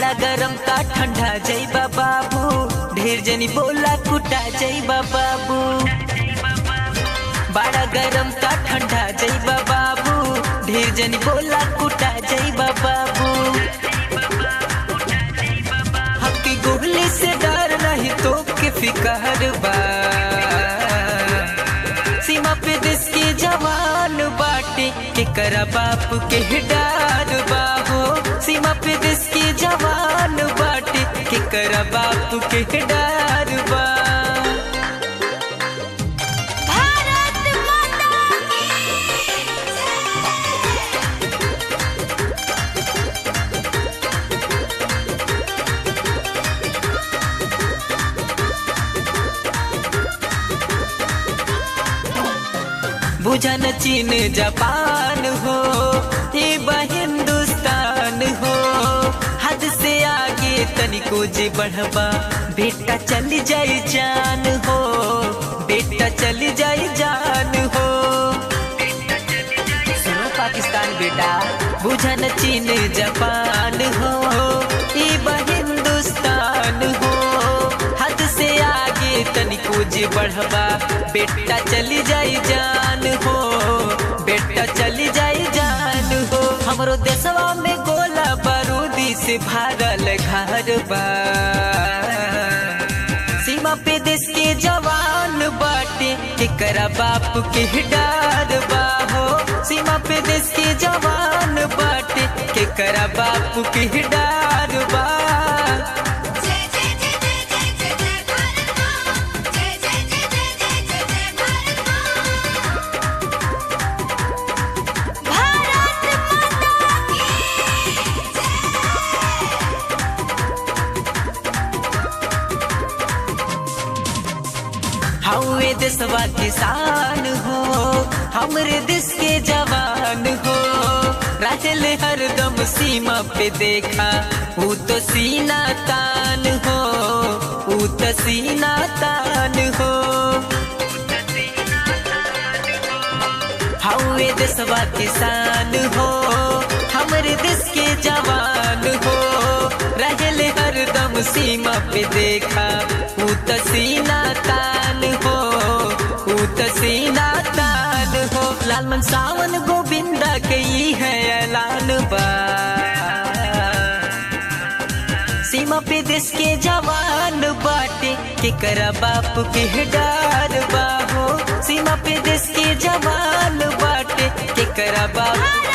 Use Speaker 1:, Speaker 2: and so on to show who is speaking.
Speaker 1: बड़ा गरम का ठंडा जईबा बाबू ढेर जनी बोला कुटा जईबा बाबू बड़ा गरम का ठंडा जईबा बाबू ढेर जनी बोला कुटा जईबा बाबू हकी गोली से डर नहीं तो के फिकर बा सीमा पे देश के जवान बाटे के करा बाप के डार बाहो सीमा पे देश के जवान बाटे के करा बाप के डार बा
Speaker 2: भारत माता की
Speaker 1: बुझन चीन जापान हो ये बा हिंदुस्तान हो हद से आगे तनिको जे बढ़बा बेटा चली जाई जान हो बेटा चली जाई जान हो सुनो पाकिस्तान बेटा बुझन चीन जापान हो ये बा हिंदुस्तान हो हद से आगे तनिको जे बढ़बा बेटा चली जाई जान हो बेटा चली जाई जान हो हमरो देशवा में गोला बारूदी से भारल घर बा सीमा पे देश के जवान बाटे केकरा बाप के डार बा हो सीमा पे देश के जवान बाटे केकरा बाप के डार बा
Speaker 2: जय जय जय जय जय जय जय भारत माँ जय जय जय जय जय जय जय भारत माँ भारत माता की
Speaker 1: हवे देशवा किसान हो हमरे देश के जवान हो राजल हरदम सीमा पे देखा ऊ तो सीना तान हो ऊ तो सीना तान हो हवे देशवा किसान हो हमरे देश के जवान हो रहल हरदम सीमा पे देखा ऊ तो सीना तान हो ऊ तो सीना तान हो लालमन सावन गोविंदा के ई है ऐलान बा सीमा पे देश के जवान बाटे के करा बाप के डार बाहो सीमा पे देश के जवान बाटे के करा बाप